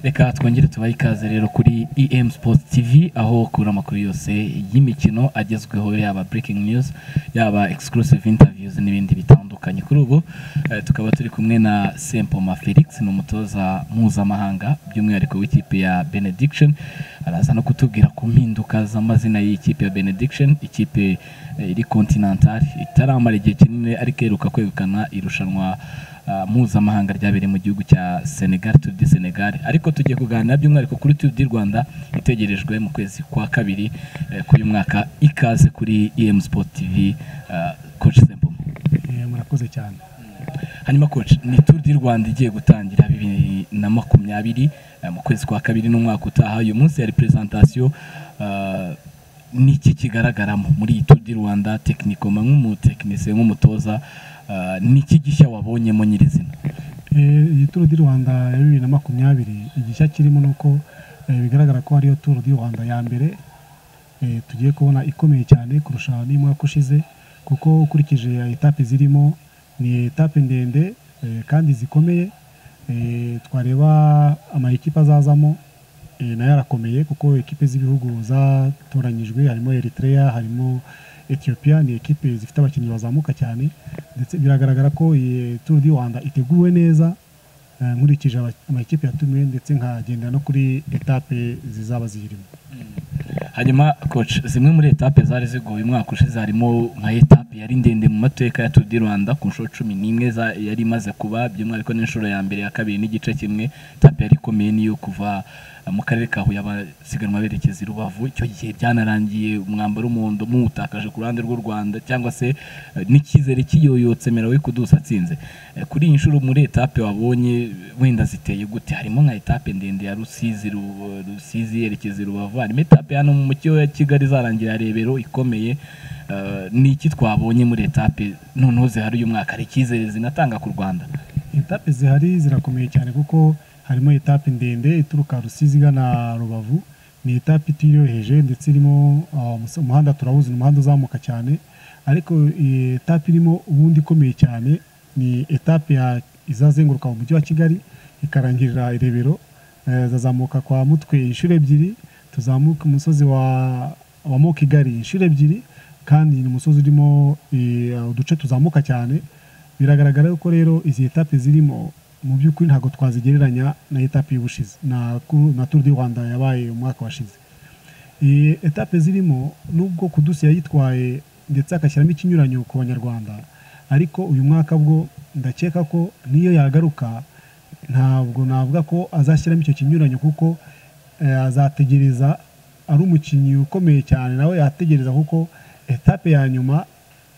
reka twongere tubahe ikaze rero kuri em sports tv aho ukura amakuru yose y'imikino agezweho yaba breaking news yaba exclusive interviews n'ibindi bitandukanye kuri ubu eh, tukaba turi kumwe na sempoma felix ni umutoza mpuzamahanga by'umwihariko w'ikipe ya benediction araza no kutubwira ku mpinduka z'amazina y'ikipe ya benediction ikipe eh, iri continental itaramara igihe kinini ariko iheruka kwegukana irushanwa ah, mpuzamahanga ryabereye mu gihugu cya Senegal Tour du Senegal ariko tugiye kuganira by'umwihariko kuri Tour du Rwanda itegerejwe mu kwezi kwa kabiri eh, k'uyu mwaka ikaze kuri EM Sport TV ah, coach Sempoma Eh, murakoze cyane hanyuma coach ni Tour du Rwanda igiye gutangira bibiri na makumyabiri eh, mu kwezi kwa kabiri n'umwaka utaha uyu munsi yari presentation ah, ni iki kigaragaramo muri iyi Tour du Rwanda technicoma nk'umutekinisiye nk'umutoza ah, ni iki gishya wabonyemo nyirizina Eh, iyi turu di rwanda ya bibiri na makumyabiri igishya kirimo ni uko eh, bigaragara ko ariyo turu di rwanda ya mbere eh, tugiye kubona ikomeye cyane kurusha n'umwaka ushize kuko ukurikije etape zirimo ni etape ndende eh, kandi zikomeye Eh, twareba amayikipe azazamo eh, nayo arakomeye kuko ekipe z'ibihugu zatoranyijwe harimo eritrea harimo ethiopia ni ekipe zifite abakinnyi bazamuka cyane ndetse biragaragara ko iyi tour du rwanda iteguwe neza eh, nkurikije aba- amakipe yatumiwe ndetse nkagendera no kuri etape zizaba ziyirimo hanyuma coach zimwe muri etape zari zigoye umwaka ushize harimo nka etape yari ndende mu mateka ya Tour du Rwanda ku nshuro cumi n'imwe za- yari imaze kuba by'umwihariko n'inshuro ya mbere ya kabiri n'igice kimwe etape yari ikomeye niyo kuva eh, mu karere ka Huye abasiganwa berekeza i Rubavu icyo gihe byanarangiye umwambaro w'umuhondo muwutakaje ku ruhande rw'u Rwanda cyangwa se eh, n'icyizere kiyoyotse merawe kudusa atsinze Eh, kuri iyi nshuro muri etape wabonye wenda ziteye gute harimo nka etape ndende ya Rusizi Ru- Rusizi yerekeza i Rubavu harimo etape hano mu mujyi wa Kigali zarangira Rebero ikomeye Eh, ni iki twabonye muri etape noneho zihari uyu mwaka hari icyizere zinatanga ku Rwanda etape zihari zirakomeye cyane kuko harimo etape ndende ituruka rusizi igana rubavu ni etape itiyoroheje ndetse irimo ah, umus- umuhanda turawuzi ni umuhanda uzamuka cyane ariko iyi etape irimo ubundi ikomeye cyane ni etape ya- izazenguruka mu mujyi wa kigali ikarangirira i rebero eh, zazamuka kwa mutwe inshuro ebyiri tuzamuka umusozi wa wa mokigari inshuro ebyiri kandi ni umusozi urimo eh, uduce tuzamuka cyane biragaragara ko rero izi etape zirimo mu by'ukuri ntabwo twazigereranya na etape y'ubushize na, ku- na Tour du Rwanda yabaye umwaka washize iyi etape zirimo nubwo kudusi yayitwaye ndetse agashyiramo ikinyuranyo ku banyarwanda ariko uyu mwaka bwo ndakeka ko niyo yagaruka ntabwo navuga ko azashyiramo icyo kinyuranyo kuko eh, azategereza ari umukinnyi ukomeye cyane nawe yategereza kuko etape ya nyuma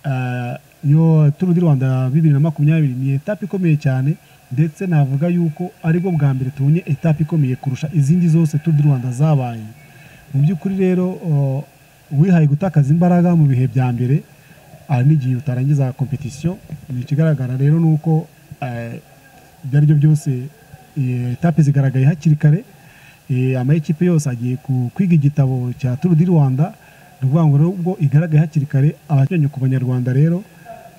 eh, yo turu di rwanda ya bibiri na makumyabiri ni etape ikomeye cyane ndetse navuga yuko aribwo bwa mbere tubonye etape ikomeye kurusha izindi zose turu di rwanda zabaye mu by'ukuri rero uh, uwihaye gutakaza imbaraga mu bihe bya mbere aha n'igihe utarangiza competition ni ikigaragara rero ni uko eh, ibyo ari byo byose eh, etape zigaragaye hakiri kare Eh, amakipe yose agiye ku- kwiga igitabo cya Tour du Rwanda ni ukuvuga ngo rero ubwo igaragaye hakiri kare abakinnyi ku banyarwanda rero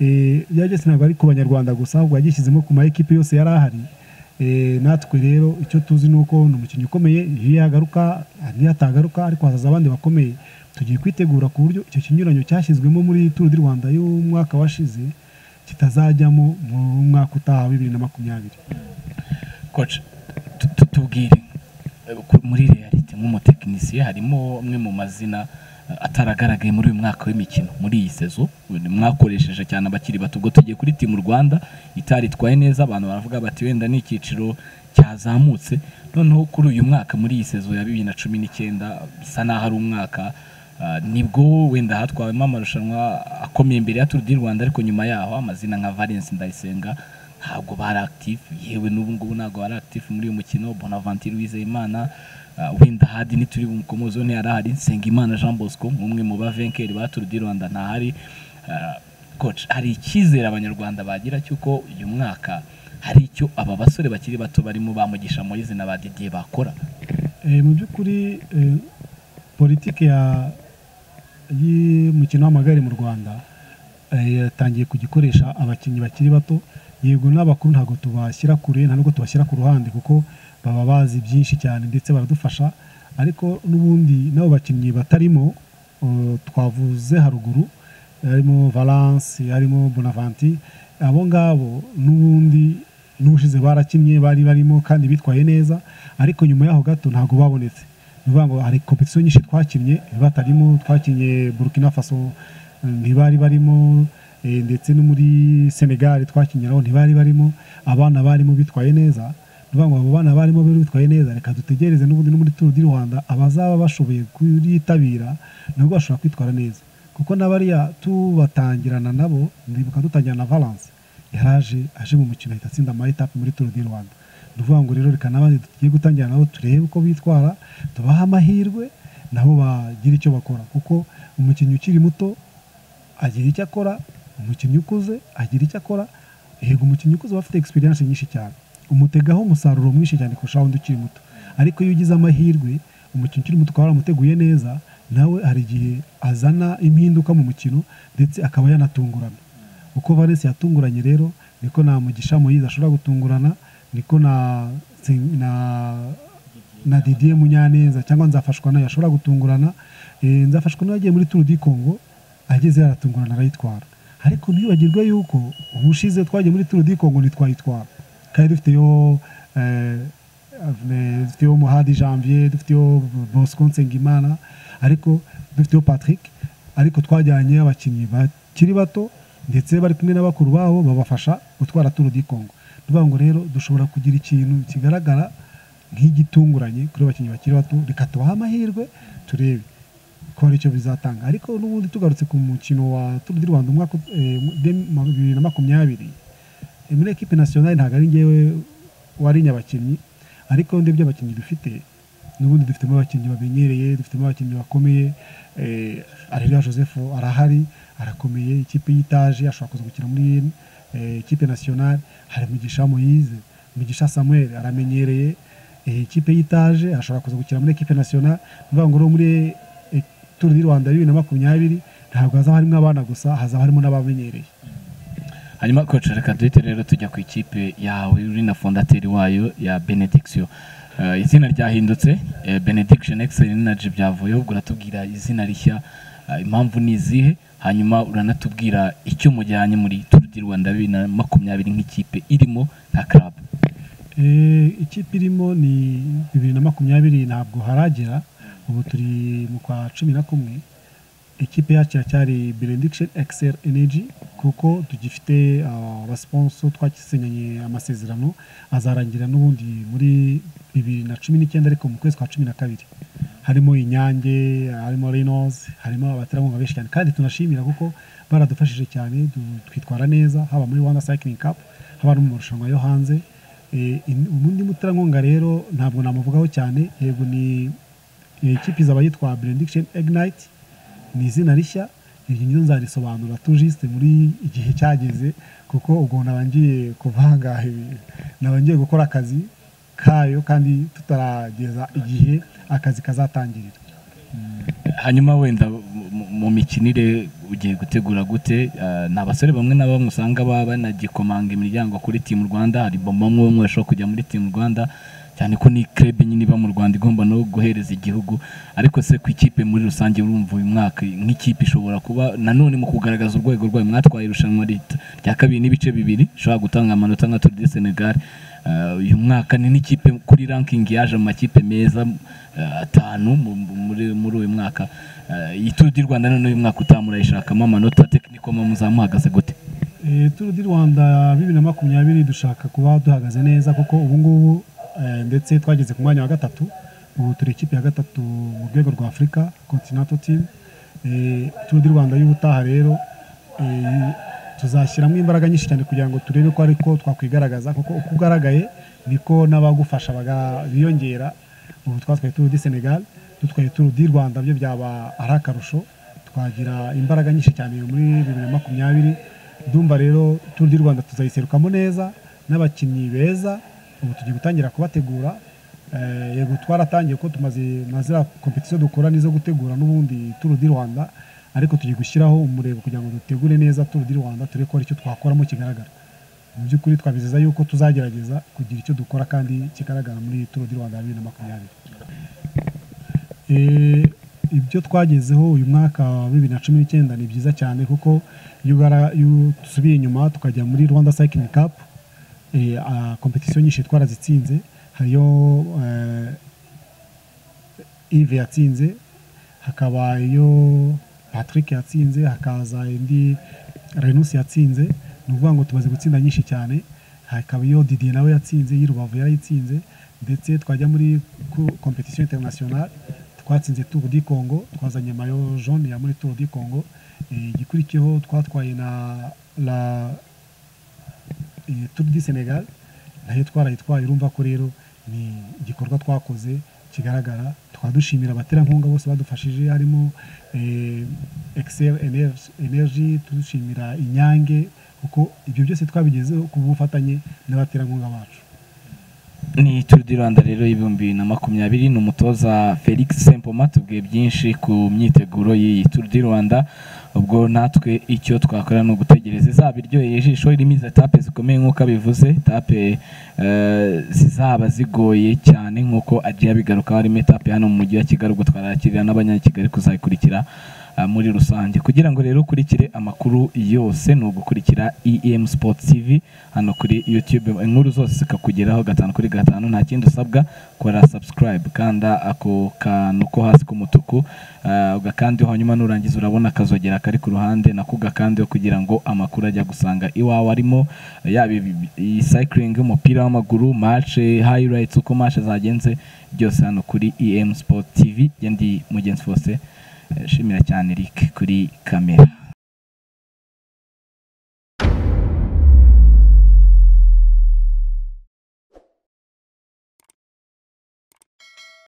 eh, byageze ntabwo ari ku banyarwanda gusa ahubwo yagishyizemo ku makipe yose yari ahari Eh, natwe rero icyo tuzi ni uko ni umukinnyi ukomeye iyo yagaruka niyo atagaruka ariko hazaza abandi bakomeye tugiye kwitegura ku buryo icyo kinyuranyo cyashyizwemo muri Tour du Rwanda y'umwaka washize kitazajyamo mu mwaka utaha wa bibiri na makumyabiri coach tu- tu- tubwire eh, ku- muri reality nk'umutekinisiye harimo amwe mu mazina eh, ataragaragaye muri uyu mwaka w'imikino muri iyi sezo ni- mwakoresheje cyane abakiri bato ubwo tugiye kuri timu Rwanda itaritwaye neza abantu baravuga bati wenda ni icyiciro cyazamutse noneho kuri uyu mwaka muri iyi sezo ya bibiri na cumi n'icyenda bisa n'aho ari umwaka ah, nibwo wenda hatwawemo amarushanwa akomeye imbere ya Tour du Rwanda ariko nyuma yaho amazina nka Valence Ndayisenga ntabwo bari akitifu yewe n'ubu ngubu ntabwo bari akitifu muri uyu mukino bonavantir wizeyimana uh, wenda hadi nituri bumukomozo ntiyari ahari nsengimana jean bosco nk'umwe mu bavenkeri ba turu di rwanda ntahari uh, coach hari icyizere abanyarwanda bagira cy'uko uyu mwaka hari icyo aba basore bakiri bato barimo bamugisha mu izina ba didier bakora Eh, mu by'ukuri eh, politiki ya y'umukino w'amagare mu rwanda eh, yatangiye kugikoresha abakinnyi bakiri bato yego n'abakuru ntabwo tubashyira kure nta nubwo tubashyira ku ruhande kuko baba bazi byinshi cyane ndetse baradufasha ariko n'ubundi n'abo bakinnyi batarimo uh, twavuze haruguru harimo valance harimo bonavanti abo ngabo n'ubundi n'ubushize barakinnye bari barimo kandi bitwaye neza ariko nyuma yaho gato ntabwo babonetse ni ukuvuga ngo hari kompetisiyo nyinshi twakinnye batarimo twakinnye burkina faso ntibari barimo eh, ndetse no muri senegali twakinyiraho ntibari barimo abana barimo bitwaye neza tuvuga ngo abo bana barimo bari bitwaye neza reka dutegereze n'ubundi no muri turu di rwanda abazaba bashoboye kuyitabira nabo bashobora kwitwara neza kuko n'abariya tubatangirana nabo ndibuka dutangira na valance yaraje aje mu mukino ahita atsinda amayetape muri turu di rwanda ni ukuvuga ngo rero reka n'abandi tugiye gutangira nabo turebe uko bitwara tubahe amahirwe nabo bagire icyo bakora kuko umukinnyi ukiri muto agira icyo akora umukinnyi ukuze agira icyo akora yego umukinnyi ukuze aba afite egisperiyanse nyinshi cyane umutegaho umusaruro mwinshi cyane kurusha wundi ukiri muto ariko iyo ugize amahirwe umukinnyi ukiri muto ukaba waramuteguye neza nawe hari igihe azana impinduka mu mukino ndetse akaba yanatungurana uko valence yatunguranye rero niko na mugisha moyize ashobora gutungurana niko na na na didier munyaneza cyangwa nzafashwa nayo ashobora gutungurana Eh, nzafashwa nayo agiye muri turu di kongo ageze yaratungurana arayitwara ariko ntibagirwe yuko ubushize twagiye muri turu di kongo ntitwayitwara kandi dufiteyo eh, Avne- dufiteyo muhadi janvier dufiteyo bosco nsengimana ariko dufiteyo patrick ariko twajyanye abakinnyi bakiri bato ndetse bari kumwe na bakuru babo babafasha gutwara turu di kongo tuvuga ngo rero dushobora kugira ikintu kigaragara nk'igitunguranye kuri abakinnyi bakiri bato reka tubahe amahirwe turebe ko hari icyo bizatanga ariko n'ubundi tugarutse ku mukino wa turu di rwanda umwaka eh, dem- ma- bibiri na makumyabiri muri ekipe nasiyonari ntabwo ari ngewe warinya abakinnyi ariko ndebye abakinnyi dufite n'ubundi dufitemo abakinnyi bamenyereye dufitemo abakinnyi bakomeye eh, areruya joseph arahari arakomeye ikipe y'itaje ashobora kuza gukina muri eh, ikipe nasiyonari hari mugisha moyize mugisha samuel aramenyereye eh, ikipe y'itaje ashobora kuza gukina muri ekipe nasiyonari ni ukuvuga ngo rero muri eh, turu di rwanda bibiri na makumyabiri ntabwo hazaba harimo abana gusa hazaba harimo n'abamenyereye hanyuma koci reka duhite rero tujya ku ikipe yawe uri na fondateri wayo ya benediction Eh, izina ryahindutse eh, benediction excel energy byavuyeho ubwo uratubwira izina rishya eh, impamvu ni izihe hanyuma uranatubwira icyo mujyanye muri turu di rwanda bibiri na makumyabiri nk'ikipe irimo nka club Eh, ikipe irimo ni bibiri na makumyabiri ntabwo haragera ubu turi mu kwa cumi na kumwe ikipe yacu iracyari benediction excel energy kuko tugifite ah, abasponso twasinyanye amasezerano azarangira n'ubundi muri bibiri na cumi n'icyenda ariko mu kwezi kwa cumi na kabiri harimo inyange harimo reynolds harimo abaterankunga benshi cyane kandi tunashimira kuko baradufashije cyane du- twitwara neza haba muri rwanda cycling cup haba no mu marushanwa yo hanze Eh, in- ubundi muterankunga rero ntabwo namuvugaho cyane yego ni eh, ikipe izaba yitwa benediction ignite ni izina rishya iryo ngiryo nzarisobanura tujisite muri igihe cyageze kuko ubwo naba ngiye kuvanga ibi- naba ngiye gukora akazi kayo kandi tutarageza igihe akazi kazatangirira hanyuma wenda mu- mu- mu mikinire ugiye gutegura gute Eh, ni abasore bamwe na bamwe usanga baba banagikomanga imiryango kuri timu rwanda hari bombo umwe umwe ushobora kujya muri timu rwanda cyane ko ni club nyine iba mu rwanda igomba no guhereza igihugu ariko se ku ikipe muri rusange urumva uyu mwaka nk'ikipe ishobora kuba nanone mu kugaragaza urwego rwayo mwatwaye irushanwa rit- rya kabiri n'ibice bibiri ishobora gutanga amanota nka Tour de Senegal Eh, uyu mwaka ni n'ikipe kuri ranking yaje mu makipe meza eh, atanu mu- mu- muri muri uyu mwaka Eh, iyi turu di rwanda none uyu mwaka utaha murayishakamo amanota tekinikoma muzamuhagaze gute Eh, turu di rwanda bibiri na makumyabiri dushaka kuba duhagaze neza kuko ubu ngubu eh, ndetse twageze ku mwanya wa gatatu ubu turi ikipe ya gatatu mu rwego rwa afurika continental team Eh, turu di rwanda y'ubutaha rero eh, tuzashyiramo imbaraga nyinshi cyane kugira ngo turebe ko ariko twakwigaragaza kuko uko ugaragaye niko n'abagufasha baga- biyongera ubu twatwaye turu di senegal dutwaye turu di rwanda byo byaba ari akarusho twagira imbaraga nyinshi cyane muri bibiri na makumyabiri ndumva rero turu di rwanda tuzayiserukamo neza n'abakinnyi beza ubu tugiye gutangira kubategura Eh, yego twaratangiye ko tumaze mazira kompetisiyo dukora nizo gutegura n'ubundi turu di rwanda ariko tugiye gushyiraho umurego kugira ngo dutegure neza turu di rwanda turebe ko hari icyo twakoramo kigaragara mu by'ukuri twabizeza yuko tuzagerageza kugira icyo dukora kandi kigaragara muri turu di rwanda bibiri na makumyabiri Eh, ibyo twagezeho uyu mwaka wa bibiri na cumi n'icyenda ni byiza cyane kuko iyo ugara- iyo dusubiye inyuma tukajya muri rwanda cycling cup eh, ah, kompetisiyo nyinshi twarazitsinze hariyo eh, Yves yatsinze hakaba iyo Patrick yatsinze hakaza indi Renus yatsinze ni ukuvuga ngo tumaze gutsinda nyinshi cyane hakaba iyo Didier nawe yatsinze y'i Rubavu yarayitsinze ndetse twajya muri kompetisiyo international twatsinze Tour du Congo twazanye mayo jaune ya muri Tour du Congo Eh, igikurikiyeho twatwaye na la eh, Tour du Senegal nayo twarayitwaye urumva ko rero ni igikorwa twakoze kigaragara tukaba dushimira abaterankunga bose badufashije harimo excel energy tudushimira inyange kuko ibyo byose twabigezeho ku bufatanye n'abaterankunga bacu ni turu di rwanda rero y'ibihumbi na makumyabiri ni umutoza felix sempoma tubwiye byinshi ku myiteguro y'iyi turu di rwanda ubwo natwe icyo twakorera ni ugutegereza izaba iryoheye ijisho irimo izo etape zikomeye nk'uko abivuze etape eh, zizaba zigoye cyane nk'uko agiye abigarukaho harimo etape hano mu mujyi wa kigali ubwo twarakirira n'abanyakigali kuzayikurikira ah, muri rusange kugira ngo rero ukurikire amakuru yose ni ugukurikira em sport tv hano kuri youtube inkuru zose zikakugeraho gatanu kuri gatanu nta kindi usabwa kora subscribe kanda ako kantu ko hasi k'umutuku ah, ugakandiho hanyuma nurangiza urabona akazogera kari ku ruhande nako ugakandiho kugira ngo amakuru ajya gusanga iwawe arimo yaba ibi- iyi cycling umupira w'amaguru match highlights uko match zagenze byose hano kuri em sport tv njye ndi mugenzi wose Eh, shimira cyane Eric kuri kamera